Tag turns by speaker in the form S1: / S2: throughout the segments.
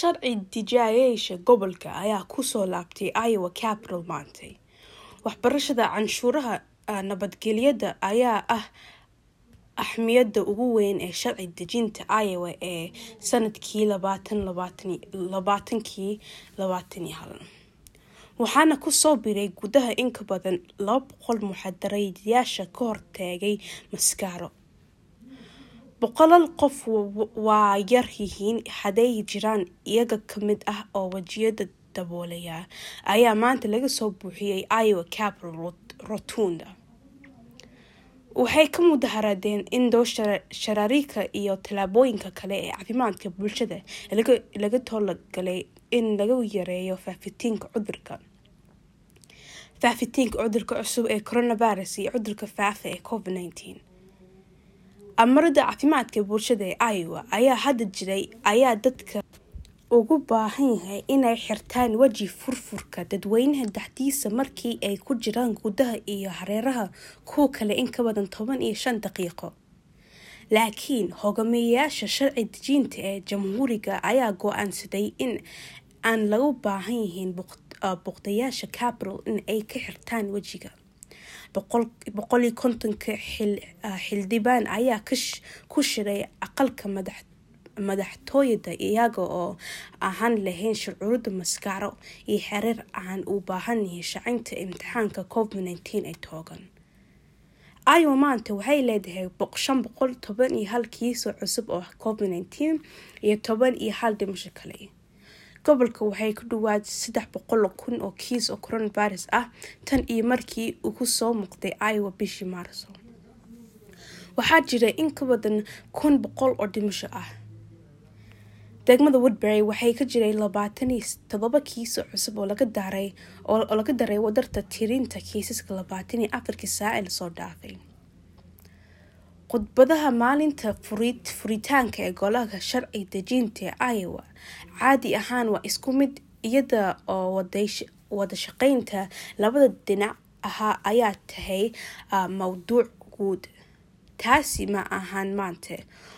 S1: sharci dejiyayaasha gobolka ayaa kusoo laabtay iowa capital maantay waxbarashada canshuuraha nabadgelyada ayaa ah axmiyadda ugu weyn ee sharci dejinta iowa ee sanadkii labaatankii labaataniyo hal waxaana kusoo biray gudaha inka badan laba boqol muxaadarayaasha ka hortaagay maskaaro boqolal qof waa yar yihiin hadday jiraan iyaga kamid ah oo wajiyada daboolaya ayaa maanta laga soo buuxiyey iowa capital rotunda waxay ka mudaharaadeen in doo sharaariika iyo tallaabooyinka kale ee caafimaadka bulshada laga toolagalay in lagu yareeyo faafitiinka cudurka faafitiinka cudurka cusub ee coronavirus iyo cudurka faafa ee covid nineteen amarada caafimaadka bulshada ee iowa ayaa hadda jiray ayaa dadka ugu baahan yahay inay xirtaan weji furfurka dadweynaha dhexdiisa markii ay ku jiraan gudaha iyo hareeraha kuwa kale in ka badan toban iyo shan daqiiqo laakiin hogaamiyayaasha sharci dejinta ee jamhuuriga ayaa go-aansaday in aan lagu baahan yihiin boqdayaasha capital in ay ka xirtaan wejiga boqol iyo kontonka xildhibaan ayaa ku shiray aqalka madaxtooyada iyaga oo ahaan lahayn shucuurada maskaaro iyo xereer aan u baahanyahay shacinta imtixaanka covid nineteen ee toogan iowa maanta waxay leedahay shan boqol toban iyo hal kiisoo cusub oo covid nineteen iyo toban iyo hal dhimasho kale gobolka waxay ku dhawaad saddex boqol kun oo kiis oo coronavirus ah tan iyo markii uu kusoo muuqday iowa bishii maarso waxaa jira in ka badan kun boqol oo dhimasho ah degmada woodbury waxay ka jiray labaatan iyo todoba kiis oo cusub oo laga daray oo laga daray wadarta tirinta kiisaska labaatan iyo afarkii saac ee lasoo dhaafay khudbadaha maalinta furitaanka ee golaha sharci dejinta ee iowa caadi ahaan waa isku mid iyada oo wada shaqeynta labada dhinac ahaa ayaa tahay mawduuc guud taasi ma ahaan maanta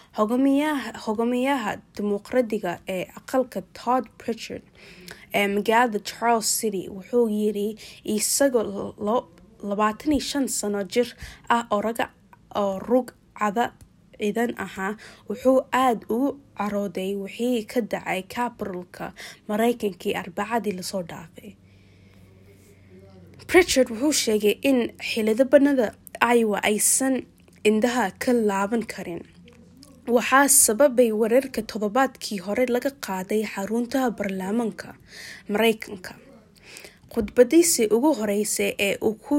S1: hogaamiyaha dimuqraadiga ee aqalka todd pritchard ee magaalada charles city wuxuu yiri isagoo labaatan iyo shan sano jir ah oo rug cada ciidan ahaa wuxuu aada ugu carooday wixii ka dhacay capitalka mareykankii arbacadii lasoo dhaafay pritchard wuxuu sheegay in xildhibaanada iowa aysan indhaha ka laaban karin waxaa sababay weerarka toddobaadkii hore laga qaaday xaruntaha baarlamaanka mareykanka khudbadiisii ugu horeysay ee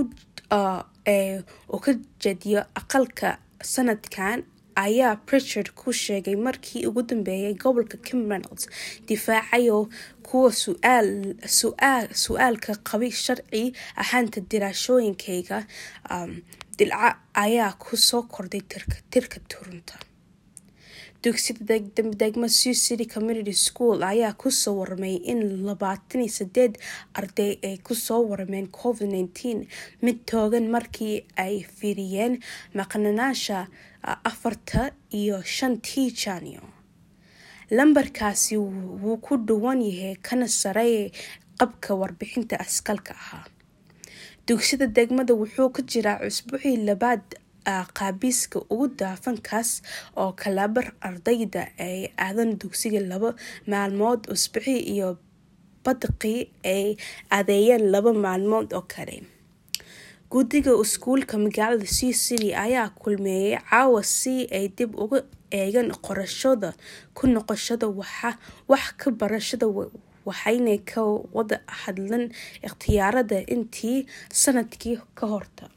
S1: uu ka jediyo aqalka sanadkan ayaa pritchard ku sheegay markii ugu dambeeyay gobolka kimberls difaacayo kuwa su-aalka qabi sharci ahaanta diraashooyinkayga dilca ayaa kusoo kordhay tirka turunta dugsida degma sioux city community school ayaa kusoo warmay in labaatan iyo sideed arday ay kusoo warmeen covid nineteen mid toogan markii ay fiiriyeen maqnanaasha afarta iyo shantii janyo lambarkaasi wuu ku dhuwan yahay kana sareeya qabka warbixinta askalka ahaa dugsida degmada wuxuu ka jiraa cusbuucii labaad qaabiiska ugu daafankaas oo kalabar ardayda ay aadan dugsiga laba maalmood usbuucii iyo badqii ay adeeyeen laba maalmood oo kale guddiga iskuulka magaalada sioux city ayaa kulmeeyay caawa si ay dib uga eegaan qorashada ku noqoshada wax ka barashada waxayna ka wada hadlan ikhtiyaarada intii sanadkii ka horta